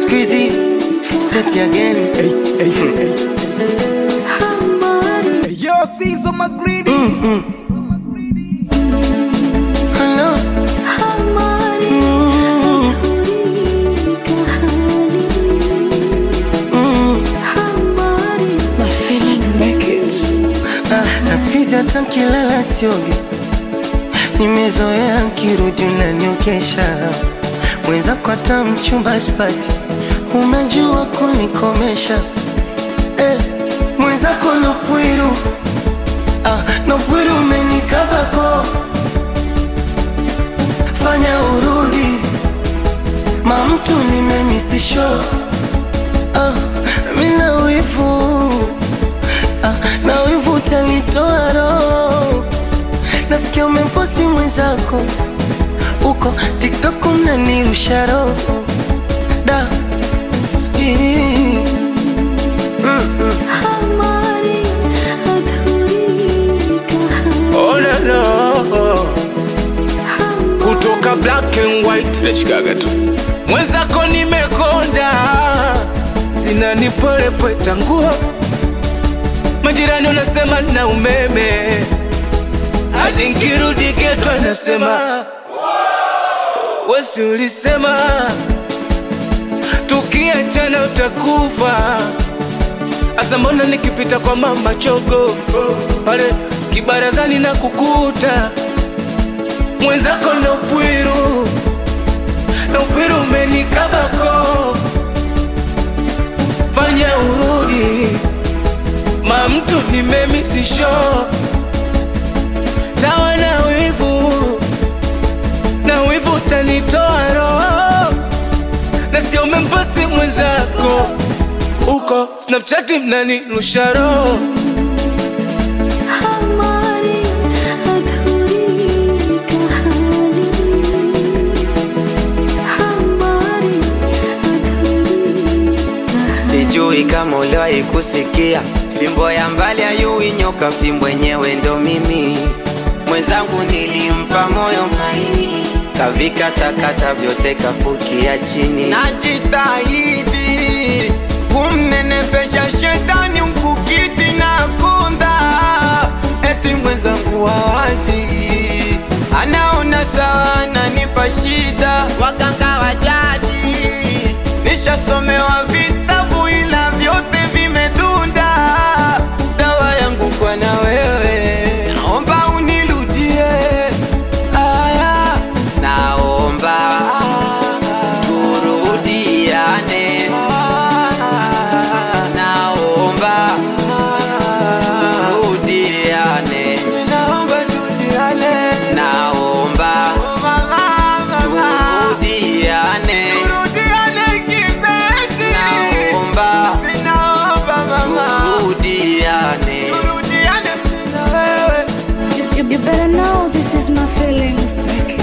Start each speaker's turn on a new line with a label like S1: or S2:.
S1: squeezy, set again.
S2: Hey, hey, hey. Hey, yo, Caesar McGreedy.
S1: Hello. Ah, na squeezy hata nkilala sioge, nimezoea nkirudi unaniokesha mwenzako, hata mchumba sipati, umejua kunikomesha eh, mwenzako nopwiru ah, nopwiru umenikabako, fanya urudi mamtu nimemisisho ah, mina wivu ah, na wivu utanitoa roho. Nasikia umeposti mwenzako uko TikTok mnanirusha roho da Ii. Mm, mm.
S3: Oh, no, no. kutoka black and white nachikaga tu mwenzako nimekonda zinanipolepweta nguo majirani unasema na umeme hadi nkirudi geto anasema wesi ulisema tukiachana utakufa asa mbona nikipita kwa mama chogo pale kibarazani na kukuta mwenzako na upwiru na upwiru umenikabako fanya urudi ma mtu nimemisisho tawa na wivu na wivu utanitoa roho nasikia umemposti mwenzako uko snapchati mnanirusha roho
S4: Sijui kama uliwahi kusikia fimbo ya mbali ayui nyoka, fimbo yenyewe ndo mimi. Mwenzangu nilimpa moyo maini, kavika takata vyote kafukia chini. Najitahidi kumnenepesha shetani mkukiti na kunda, eti mwenzangu wawazi anaona sawa, ananipa shida. Waganga wa jadi nishasomewa vitabu ila vyote vimedunda. Dawa yangu kwa na wewe, naomba unirudie. Aya, naomba turudiane, naomba turudiane, naomba turudiane, naomba turudiane, turudiane kipenzi, naomba turudiane, turudiane na wewe.
S5: You, you better know this is my feelings.